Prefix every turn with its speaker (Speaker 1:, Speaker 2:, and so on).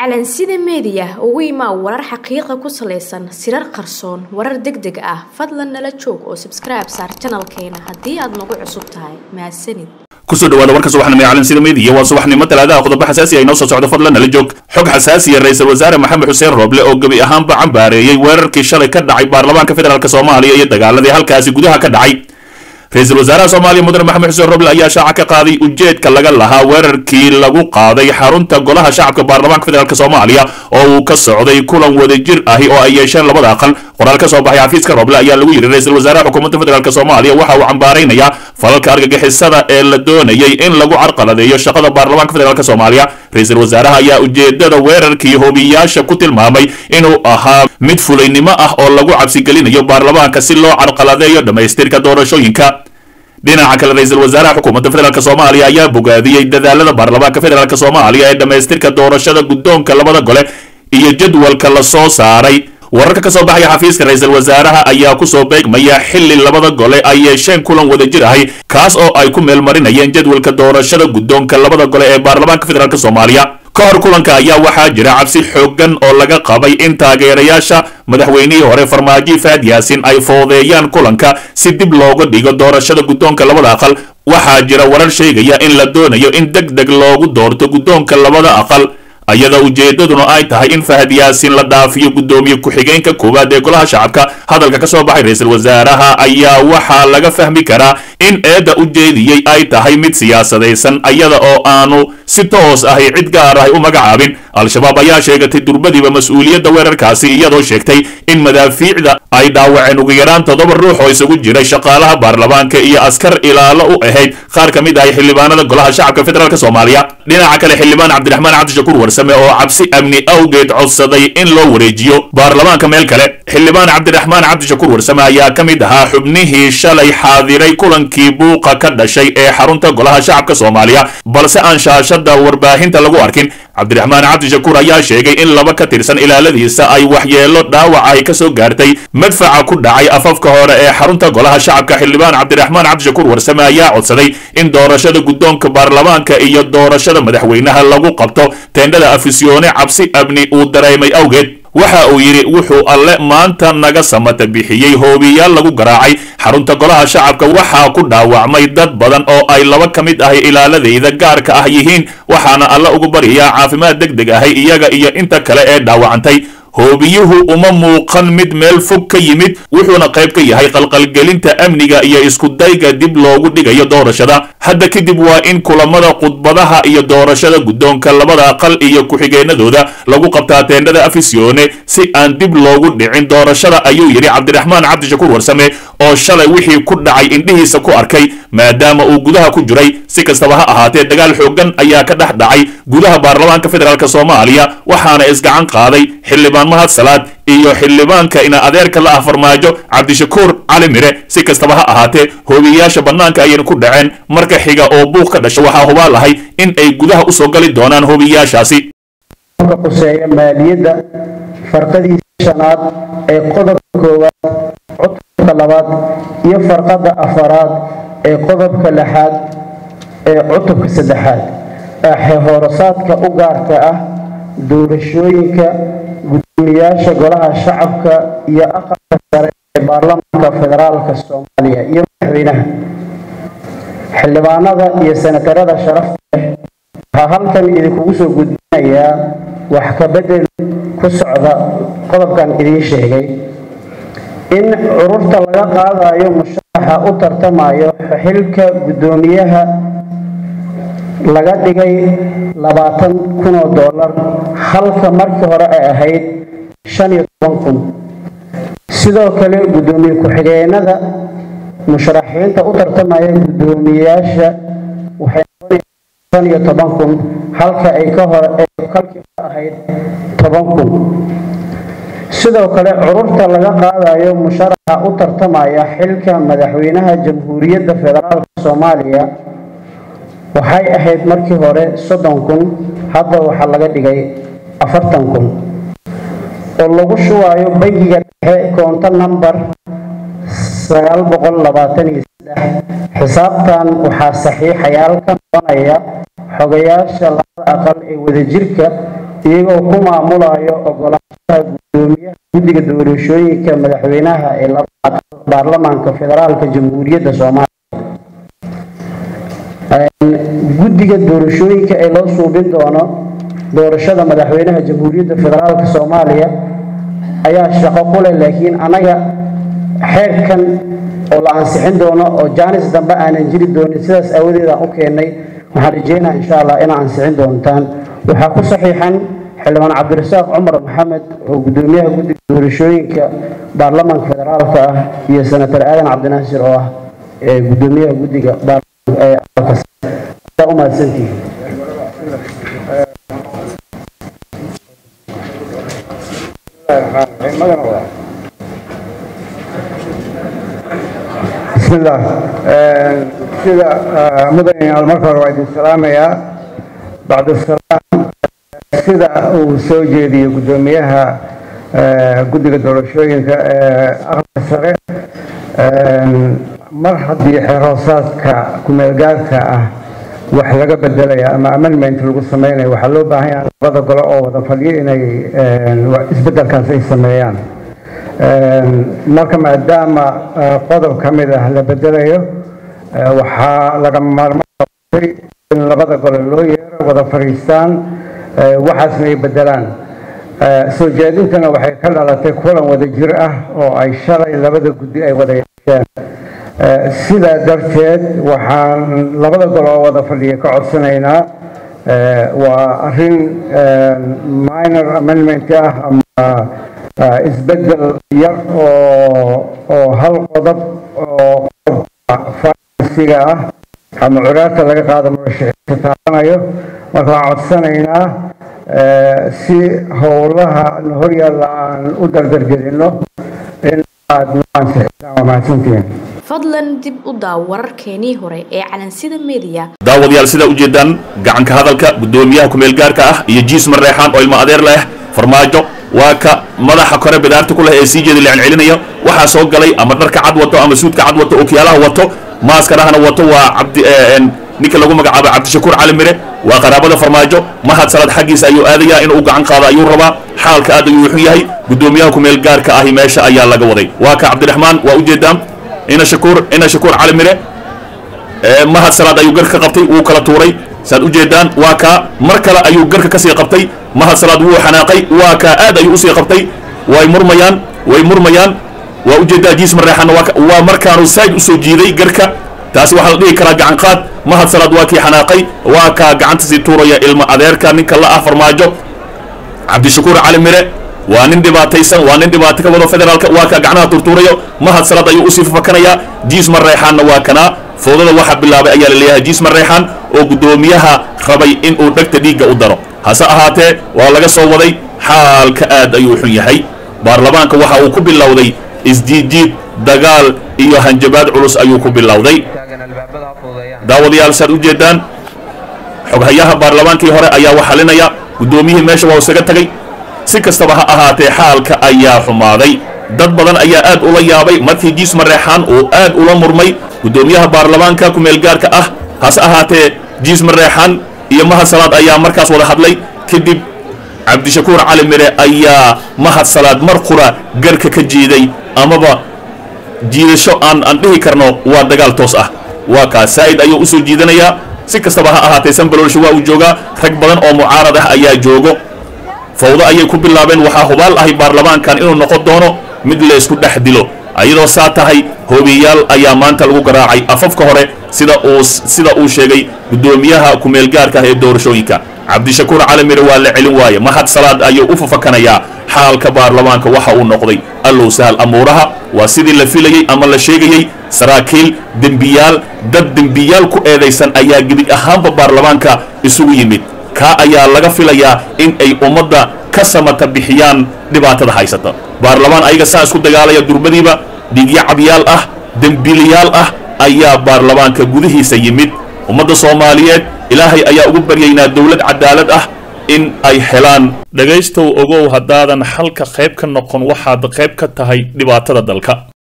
Speaker 1: calansida meediya ugu imaa warar xaqiiqa ku salaysan sirar qarsoon warar deg deg ah fadlan nala joog oo sabskribe saar janalkeena haddii aad nagu cusub tahay mahadsanid
Speaker 2: kusoo dhawaada warka subaxnimo ee calansida meediya waa subaxnimo talaadaha qodobo xasaasi ay noo soo socdo fadlan nala joog xog xasaasiya ra-iisul wasaare maxamed xuseen rooble oo gebi ahaanba cambaareeyey weerarkii shalay ka dhacay baarlamaanka federaalk soomaaliya iyo dagaaladii halkaasi gudaha ka dhacay ra-iisul wasaaraha soomaaliya mudane maxamed xuseen roble ayaa shaaca ka qaaday ujeedka laga lahaa weerarkii lagu qaaday xarunta golaha shacabka baarlamaanka federaalk soomaaliya oo uu ka socday kulan wadajir ahi oo ay yeesheen labada aqal qoraal ka soo baxay xafiiska roble ayaa lagu yidhi ra-iisul wasaaraha xukuumadda federaalk soomaaliya waxa uu cambaaraynayaa falalka argagixisada ee la doonayay in lagu carqaladeeyo shaqada baarlamaanka federaalk soomaaliya ra-iisul wasaaraha ayaa ujeedada weerarkii hobiyaasha ku tilmaamay inuu ahaa mid fulaynimo ah oo lagu cabsigelinayo baarlamaanka si loo carqaladeeyo dhammaystirka doorashooyinka dhinaca kale ra-iisul wasaaraha xukuumadda federaalk soomaaliya ayaa bogaadiyey dadaalada baarlamaanka federaalk soomaaliya ee dhammaystirka doorashada guddoonka labada gole iyo jadwalka la soo saaray wararka ka soo baxaya xafiiska ra-iisul wasaaraha ayaa kusoo beegmaya xili labada gole ay yeesheen kulan wadajir ahi kaas oo ay ku meelmarinayeen jadwalka doorashada guddoonka labada gole ee baarlamaanka federaalk soomaaliya ka hor kulanka ayaa waxaa jira cabsi xoogan oo laga qabay in taageerayaasha madaxweynihii hore farmaajo faad yaasin ay foodeeyaan kulanka si dib looga dhigo doorashada guddoonka labada aqal waxaa jira warar sheegaya in la doonayo in deg deg loogu doorto guddoonka labada aqal ayada ujeedaduna ay tahay in fahad yaasin la dhaafiyo guddoomiye ku-xigeenka koowaad ee golaha shacabka hadalka ka soo baxay ra-iisul wasaaraha ayaa waxaa laga fahmi karaa in eedda ujeediyey ay tahay mid siyaasadaysan ayada oo aanu si toos ahi cid gaar ahi u magacaabin al-shabaab ayaa sheegatay durbadiiba mas-uuliyadda weerarkaasi iyadoo sheegtay in madaafiicda ay dhaawaceen ugu yaraan toddoba ruux oo isugu jiray shaqaalaha baarlamaanka iyo askar ilaalo u ahayd qaar ka mid ahi xildhibaanada golaha shacabka federaalk soomaaliya dhinaca kale xildhibaan cabdiraxmaan cabdishakuur warsame oo cabsi amni awgeed codsaday in loo wareejiyo baarlamaanka meel kale xildhibaan cabdiraxmaan cabdishakuur warsame ayaa ka mid ahaa xubnihii shalay xaadiray kulankii buuqa ka dhashay ee xarunta golaha shacabka soomaaliya balse aan shaashada warbaahinta lagu arkin cabdiraxmaan cabdishakuur ayaa sheegay in laba ka tirsan ilaaladiisa ay waxyeelo dhaawac ay ka soo gaartay madfaca ku dhacay afafka hore ee xarunta golaha shacabka xildhibaan cabdiraxmaan cabdishakuur warsame ayaa codsaday in doorashada guddoonka baarlamaanka iyo doorashada madaxweynaha lagu qabto teendhada afisyoone cabsi amni uu dareemay awgeed waxa uu yidhi wuxuu alle maanta naga samata bixiyey hoobiyaal lagu garaacay xarunta golaha shacabka waxaa ku dhaawacmay dad badan oo ay laba ka mid ahi ilaaladayda gaarka ah yihiin waxaana alle ugu baryayaa caafimaad deg deg ahi iyaga iyo inta kale ee dhaawacantay hoobiyuhu uma muuqan mid meel fog ka yimid wuxuuna qayb ka yahay qalqalgelinta amniga iyo iskudayga dib loogu dhigayo doorashada hadda kadib waa in kulamada khudbadaha iyo doorashada guddoonka labada aqal iyo ku-xigeenadooda lagu qabtaa teendhada afisyoone si aan dib loogu dhicin doorashada ayuu yidhi cabdiraxmaan cabdishakuur warsame oo shalay wixii ku dhacay indhihiisa ku arkay maadaama uu gudaha ku jiray si kastaba ha ahaatee dagaal xoogan ayaa ka dhex dhacay gudaha baarlamaanka federaalk soomaaliya waxaana isgacan qaaday xildhibaan mahad salaad iyo xildhibaanka ina adeerka la ah farmaajo cabdishakuur cali mire si kastaba ha ahaatee hoobiyayaasha bannaanka ayayna ku dhaceen marka xiga oo buuq ka dhasha waxaa hubaal ahay in ay gudaha usoo gali doonaan hoobiyayaashaasi
Speaker 3: quseeya maaliyadda farqadiisa shanaad ee qodobka koowaad cutubka labaad iyo farqada afaraad ee qodobka lixaad ee cutubka saddexaad ee hoorasaadka u gaarka ah doorashooyinka gudoomiyaasha golaha shacabka iyo aqalka sare ee baarlamaanka federaalka soomaaliya iyo madaxweynaha xildhibaanada iyo senatarada sharafta leh waxaa halkan idinkugu soo gudbinayaa wax ka bedel ku socda qodobkan idiin sheegay in cururta laga qaadayo musharaxa u tartamayo xilka guddoomiyaha laga dhigay labaatan kun oo dollar halka markii hore ay ahayd shan iyo toban kun sidoo kale guddoomiye ku-xigeenada musharaxiinta u tartamaya guddoomiyeyaasha waxay noqonaysaa shan iyo toban kun halka ay ka hore kalkii hore ahayd toban kun sidoo kale cururta laga qaadayo musharaxa u tartamaya xilka madaxweynaha jamhuuriyadda federaalk soomaaliya waxay ahayd markii hore soddon kun hadda waxaa laga dhigay afartan kun oo lagu shubayo bangiga dhexe koonto namber sagaal boqol labaatan iyo saddex xisaabtan waxaa saxiixayaal ka noqonaya xogayaasha labada aqal ee wadajirka iyagoo ku maamulayo ogolaanshaha gudoomiyaha guddiga doorashooyinka madaxweynaha ee labada baarlamaanka federaalka jamhuuriyadda soomaaliya guddiga doorashooyinka ee loo suubin doono doorashada madaxweynaha jamhuuriyadda federaalka soomaaliya ayaa shaqo ku leh laakiin anaga xeerkan oo la ansixin doono oo jaanis dambe aanan jiri doonin sidaas aawadeed aan u keennay waxaan rajeynaa insha allah inaa ansixin doontaan waxaa ku saxiixan xildhibaan cabdirasaaq cumar maxamed oo gudoomiyaha guddiga doorashooyinka baarlamaanka federaalka ah iyo senator aadan cabdinaasir oo ah gudoomiyaha guddiga baarlamaanka u mahadsantihiin
Speaker 4: بسم الله sida mudanayaal marka hore waa idin salaamayaa bacda salaam sida uu soo jeediyey guddoomiyaha guddiga doorashooyinka ee aqalka sare mar haddii xeerhoosaadka kumeelgaarka ah wax laga bedelaya ama amendment lagu sameynaya waxaa loo baahan yahay labada gole oo wada fadhiyo inay isbedelkaas ay sameeyaan marka maadaama qodob ka mid ah la bedelayo waxaa lagama maarmaanay in labada gole loo yeero wada fadhiistaan waxaasna ay bedelaan soo jeedintana waxay ka dhalatay kulan wada jir ah oo ay shalay labada guddi ay wada yeesheen sidaa darteed waxaan labada gole oo wada fadhiya ka codsanaynaa waa arrin minor amendment ah ama isbedel yar oo oo hal qodob oo farsiga ah ama curaarta laga qaado murashaxiinta taabanayo marka waxaan codsanaynaa si howlaha horyaalla aan u dardargelino in aad noo ansixisaan waa mahadsantihiin
Speaker 1: fadlan dib u daaw wararkeenii hore ee calansida media
Speaker 2: daawadayaal sidaa ujeedaan gacanka hadalka guddoomiyaha kumeelgaarka ah iyo jiis mareexaan oo ilmo adeer leh farmaajo waa ka madaxa kore bidaarta ku leh ee sii jeeda licin celinaya waxaa soo galay ama dharka cad wato ama suudka cad wato okiyaalaha wato maaskarahana wato waa cabdi ninka lagu magacaabo cabdishakuur cali mire waa qaraabada farmaajo mahad salad xaggiisa ayuu aadayaa inuu gacan qaado ayuu rabaa xaalka aad ayuu xun yahay guddoomiyaha kumeel gaarka ahi meesha ayaa laga waday waa ka cabdiraxmaan waa ujeedaan ina shakuur ina shakuur cali mire mahad salaad ayuu garka qabtay wuu kala tuuray saad ujeedaan waa kaa mar kale ayuu garka kasii qabtay mahad salaad wuu xanaaqay waa kaa aad ayuu usii qabtay way murmayaan way murmayaan waa ujeedaa jiis mareexana waa markaanu saaid usoo jiiday garka taasi waxaa la dhihi karaa gacan qaad mahad salaad waa kii xanaaqay waa kaa gacanta sii tuuraya ilmo adeerka ninka la ah farmaajo cabdishakuur cali mire waa nin dhibaataysan waa nin dhibaato ka wado federaalka waa kaa gacnaha turtuurayo mahad salaad ayuu usii fafakanayaa jiis mareexaanna waa kanaa foodada waxaa bilaabay ayaa la leeyahay jiis mareexaan oo guddoomiyaha rabay inuu dhegta dhiigga u daro hase ahaatee waa laga soo waday xaalka aad ayuu xun yahay baarlamaanka waxa uu ku bilowday isjiidjiid dagaal iyo hanjabaad culus ayuu ku bilowday daawadayaal saad ujeedaan xoghayaha baarlamaankii hore ayaa wax xalinaya guddoomiyihii meesha waa isaga tagay si kastaba ha ahaatee xaalka ayaa xumaaday dad badan ayaa aad ula yaabay markii jiis mareexaan uu aad ula murmay guddoomiyaha baarlamaanka kumeelgaarka ah hase ahaatee jiis mareexaan iyo mahad salaad ayaa markaas wada hadlay kadib cabdishakuur cali mire ayaa mahad salaad mar qura garka ka jiiday amaba jiidasho aan aan dhihi karno waa dagaal toos ah waa kaas saa'id ayuu usoo jiidanayaa si kastaba ha ahaatee sanbalolsha waa uu joogaa rag badan oo mucaarad ah ayaa joogo fawdo ayay ku bilaabeen waxaa hubaal ahay baarlamaankan inuu noqon doono mid laysku dhex dilo ayadoo saa tahay hoobiyayaal ayaa maanta lagu garaacay afafka hore sida uu sida uu sheegay guddoomiyaha kumeelgaarka ah ee doorashooyinka cabdishakuur cali mire waa la celin waaye mahad salaad ayuu u fafakanayaa xaalka baarlamaanka waxa uu noqday allow sahal amuuraha waa sidii la filayey ama la sheegayey saraakiil dembiyaal dad dembiyaal ku eedaysan ayaa gebi ahaanba baarlamaanka isugu yimid kaa ayaa laga filayaa in ay ummadda ka samata bixiyaan dhibaatada haysata baarlamaan ayaga saa isku dagaalaya durbadiiba dhigyo cabyaal ah dembiilayaal ah ayaa baarlamaanka gudihiisa yimid ummadda soomaaliyeed ilaahay ayaa ugu baryaynaa dowlad cadaalad ah in ay helaan dhegaystow ogow haddaadan xalka qayb ka noqon waxaad qayb ka tahay dhibaatada dalka